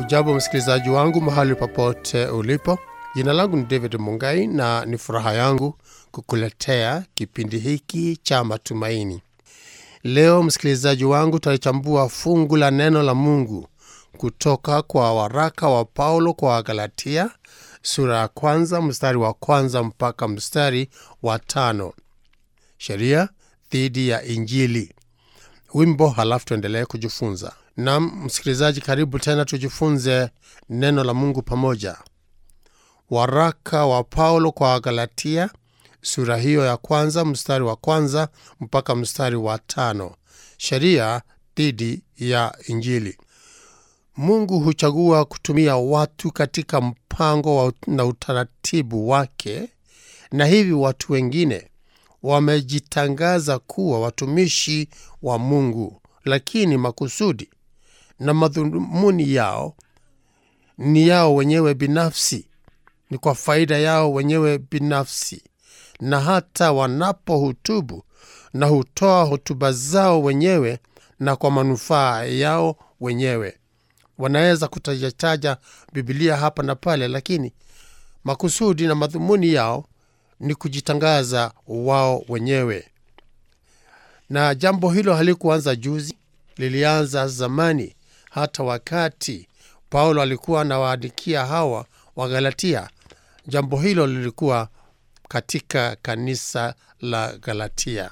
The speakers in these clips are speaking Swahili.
Hujambo msikilizaji wangu mahali popote ulipo. Jina langu ni David Mungai na ni furaha yangu kukuletea kipindi hiki cha matumaini. Leo msikilizaji wangu, tutalichambua fungu la neno la Mungu kutoka kwa waraka wa Paulo kwa Wagalatia sura ya kwanza mstari wa kwanza mpaka mstari wa tano. Sheria dhidi ya Injili. Wimbo, halafu tuendelee kujifunza. Nam msikilizaji, karibu tena tujifunze neno la Mungu pamoja. Waraka wa Paulo kwa Wagalatia sura hiyo ya kwanza mstari wa kwanza mpaka mstari wa tano. Sheria dhidi ya Injili. Mungu huchagua kutumia watu katika mpango wa na utaratibu wake, na hivi watu wengine wamejitangaza kuwa watumishi wa Mungu, lakini makusudi na madhumuni yao ni yao wenyewe binafsi, ni kwa faida yao wenyewe binafsi, na hata wanapohutubu na hutoa hotuba zao wenyewe na kwa manufaa yao wenyewe. Wanaweza kutajataja Bibilia hapa na pale, lakini makusudi na madhumuni yao ni kujitangaza wao wenyewe. Na jambo hilo halikuanza juzi, lilianza zamani, hata wakati Paulo alikuwa anawaandikia hawa Wagalatia. Jambo hilo lilikuwa katika kanisa la Galatia.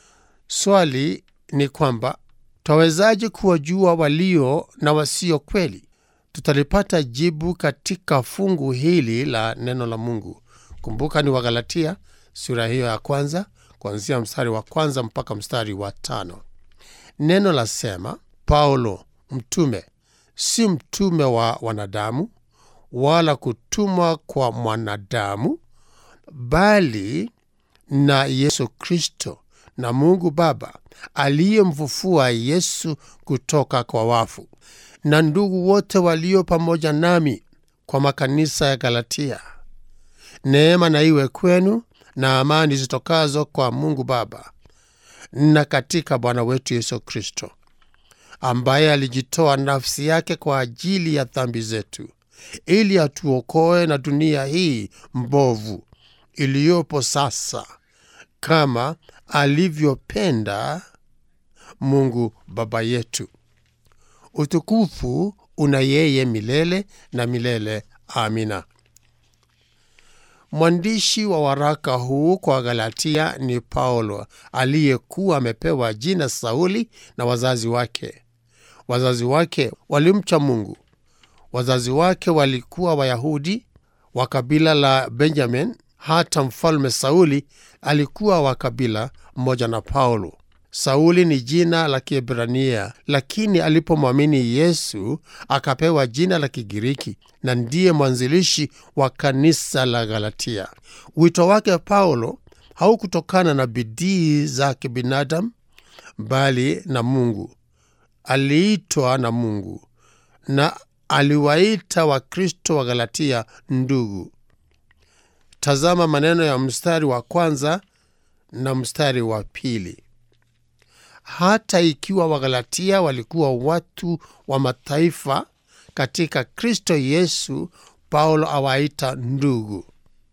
Swali ni kwamba twawezaje kuwajua walio na wasio kweli? Tutalipata jibu katika fungu hili la neno la Mungu. Kumbuka ni Wagalatia sura hiyo ya kwanza kuanzia mstari wa kwanza mpaka mstari wa tano. Neno lasema, Paulo mtume, si mtume wa wanadamu wala kutumwa kwa mwanadamu, bali na Yesu Kristo na Mungu Baba aliyemfufua Yesu kutoka kwa wafu, na ndugu wote walio pamoja nami kwa makanisa ya Galatia. Neema na iwe kwenu na amani zitokazo kwa Mungu Baba na katika Bwana wetu Yesu Kristo, ambaye alijitoa nafsi yake kwa ajili ya dhambi zetu, ili atuokoe na dunia hii mbovu iliyopo sasa, kama alivyopenda Mungu Baba yetu. Utukufu una yeye milele na milele. Amina. Mwandishi wa waraka huu kwa Galatia ni Paulo aliyekuwa amepewa jina Sauli na wazazi wake. Wazazi wake walimcha Mungu. Wazazi wake walikuwa Wayahudi wa kabila la Benjamin. Hata mfalme Sauli alikuwa wa kabila mmoja na Paulo. Sauli ni jina la Kiebrania, lakini alipomwamini Yesu akapewa jina la Kigiriki na ndiye mwanzilishi wa kanisa la Galatia. Wito wake Paulo haukutokana na bidii za kibinadamu, bali na Mungu. Aliitwa na Mungu na aliwaita Wakristo wa Galatia ndugu. Tazama maneno ya mstari wa kwanza na mstari wa pili. Hata ikiwa Wagalatia walikuwa watu wa mataifa katika Kristo Yesu, Paulo awaita ndugu.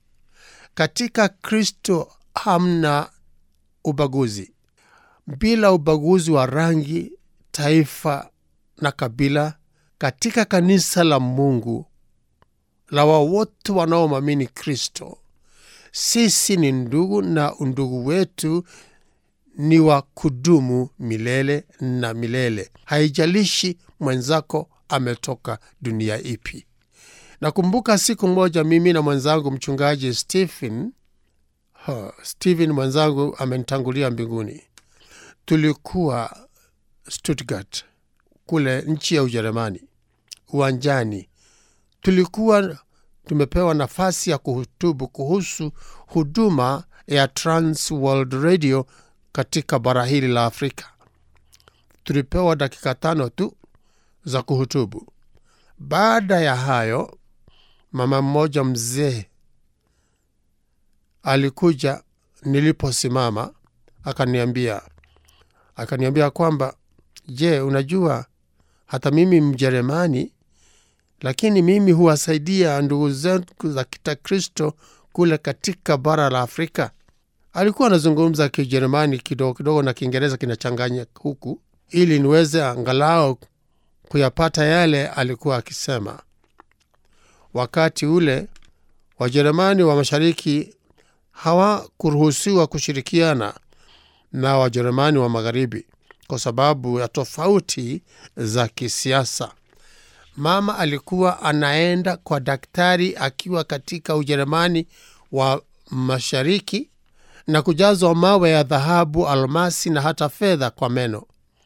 Katika Kristo hamna ubaguzi, bila ubaguzi wa rangi, taifa na kabila. Katika kanisa la Mungu la wawote wanaomwamini Kristo, sisi ni ndugu, na undugu wetu ni wa kudumu milele na milele. Haijalishi mwenzako ametoka dunia ipi. Nakumbuka siku moja mimi na mwenzangu mchungaji Stephen, huh, Stephen mwenzangu amenitangulia mbinguni. Tulikuwa Stuttgart kule nchi ya Ujerumani, uwanjani. Tulikuwa tumepewa nafasi ya kuhutubu kuhusu huduma ya Trans World Radio katika bara hili la Afrika. Tulipewa dakika tano tu za kuhutubu. Baada ya hayo, mama mmoja mzee alikuja niliposimama, akaniambia akaniambia kwamba je, unajua hata mimi Mjerumani lakini mimi huwasaidia ndugu zetu za Kristo kule katika bara la Afrika. Alikuwa anazungumza Kijerumani kidogo kidogo na Kiingereza kinachanganya huku, ili niweze angalau kuyapata yale alikuwa akisema. Wakati ule Wajerumani wa mashariki hawakuruhusiwa kushirikiana na Wajerumani wa magharibi kwa sababu ya tofauti za kisiasa. Mama alikuwa anaenda kwa daktari akiwa katika Ujerumani wa mashariki na kujazwa mawe ya dhahabu, almasi na hata fedha kwa meno,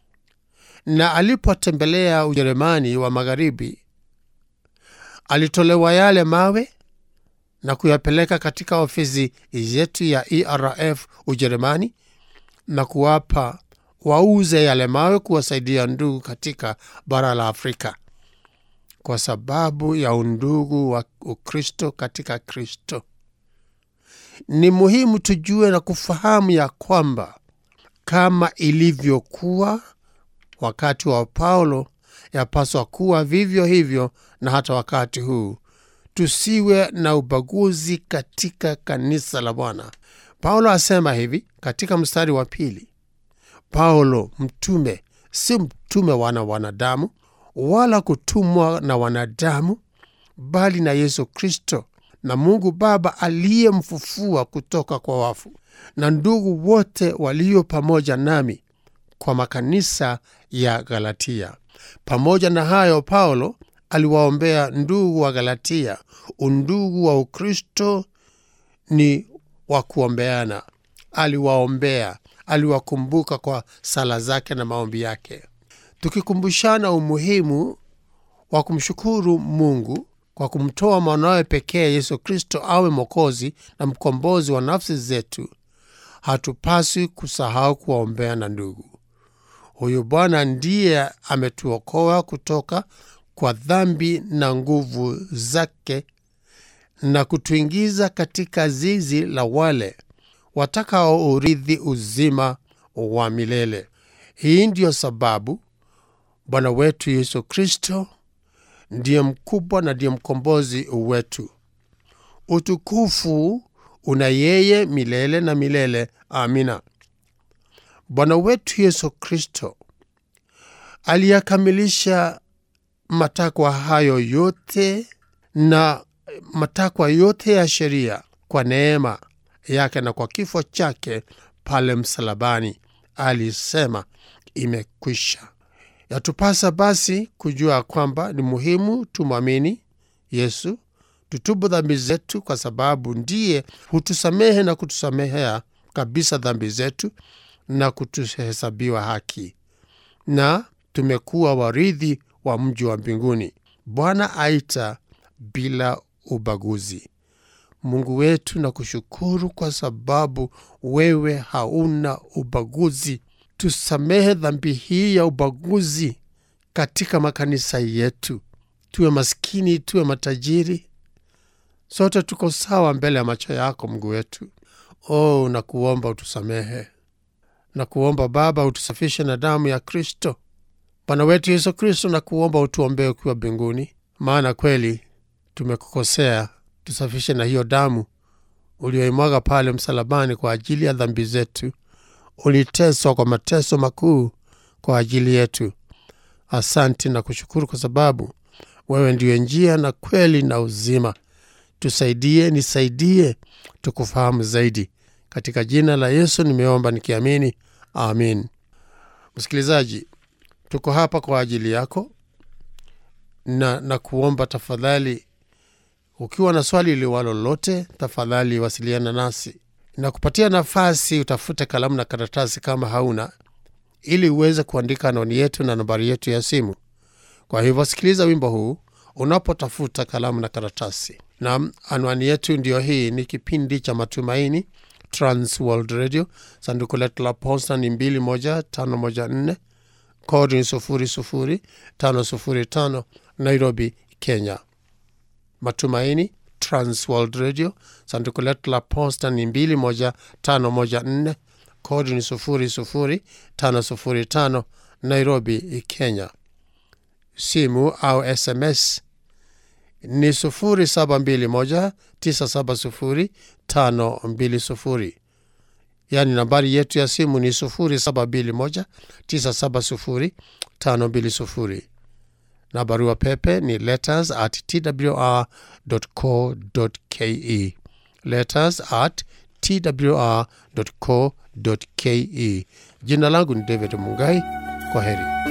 na alipotembelea Ujerumani wa magharibi alitolewa yale mawe na kuyapeleka katika ofisi yetu ya ERF Ujerumani na kuwapa wauze yale mawe kuwasaidia ndugu katika bara la Afrika kwa sababu ya undugu wa Ukristo katika Kristo. Ni muhimu tujue na kufahamu ya kwamba kama ilivyokuwa wakati wa Paulo, yapaswa kuwa vivyo hivyo na hata wakati huu. Tusiwe na ubaguzi katika kanisa la Bwana. Paulo asema hivi katika mstari wa pili: Paulo mtume, si mtume wana wanadamu, wala kutumwa na wanadamu, bali na Yesu Kristo na Mungu Baba aliyemfufua kutoka kwa wafu, na ndugu wote walio pamoja nami kwa makanisa ya Galatia. Pamoja na hayo, Paulo aliwaombea ndugu wa Galatia. Undugu wa Ukristo ni wa kuombeana. Aliwaombea, aliwakumbuka kwa sala zake na maombi yake, tukikumbushana umuhimu wa kumshukuru Mungu kwa kumtoa mwanawe pekee Yesu Kristo awe Mwokozi na mkombozi wa nafsi zetu. Hatupaswi kusahau kuwaombea na ndugu. Huyu Bwana ndiye ametuokoa kutoka kwa dhambi na nguvu zake na kutuingiza katika zizi la wale watakaourithi uzima wa milele. Hii ndiyo sababu Bwana wetu Yesu Kristo ndiye mkubwa na ndiye mkombozi wetu. Utukufu una yeye milele na milele. Amina. Bwana wetu Yesu Kristo aliyakamilisha matakwa hayo yote na matakwa yote ya sheria kwa neema yake na kwa kifo chake pale msalabani. Alisema imekwisha. Yatupasa basi kujua kwamba ni muhimu tumwamini Yesu, tutubu dhambi zetu, kwa sababu ndiye hutusamehe na kutusamehea kabisa dhambi zetu na kutuhesabiwa haki, na tumekuwa warithi wa mji wa mbinguni. Bwana aita bila ubaguzi. Mungu wetu, na kushukuru kwa sababu wewe hauna ubaguzi. Tusamehe dhambi hii ya ubaguzi katika makanisa yetu, tuwe maskini, tuwe matajiri, sote tuko sawa mbele ya macho yako, Mungu wetu. Oh, nakuomba utusamehe, nakuomba Baba utusafishe na damu ya Kristo Bwana wetu Yesu Kristo, nakuomba utuombee ukiwa mbinguni, maana kweli tumekukosea. Tusafishe na hiyo damu uliyoimwaga pale msalabani kwa ajili ya dhambi zetu. Uliteswa kwa mateso makuu kwa ajili yetu. Asante na kushukuru kwa sababu wewe ndiyo njia na kweli na uzima. Tusaidie, nisaidie tukufahamu zaidi. Katika jina la Yesu nimeomba nikiamini, amin. Msikilizaji, tuko hapa kwa ajili yako na, na kuomba tafadhali, ukiwa na swali liwalo lolote, tafadhali wasiliana nasi na kupatia nafasi utafute kalamu na karatasi kama hauna, ili uweze kuandika anwani yetu na nambari yetu ya simu. Kwa hivyo sikiliza wimbo huu unapotafuta kalamu na karatasi. Na anwani yetu ndiyo hii, ni kipindi cha Matumaini, Trans World Radio. Sanduku letu la posta ni 21514 kodi ni 00505 Nairobi, Kenya. Matumaini Trans World Radio. Sanduku letu la posta ni 21514 kodi ni 00505 Nairobi, Kenya. Simu au SMS ni 0721970520 yaani nambari yetu ya simu ni 0721970520 na barua pepe ni letters at twr.co.ke letters at twr.co.ke jina langu ni david mungai kwa heri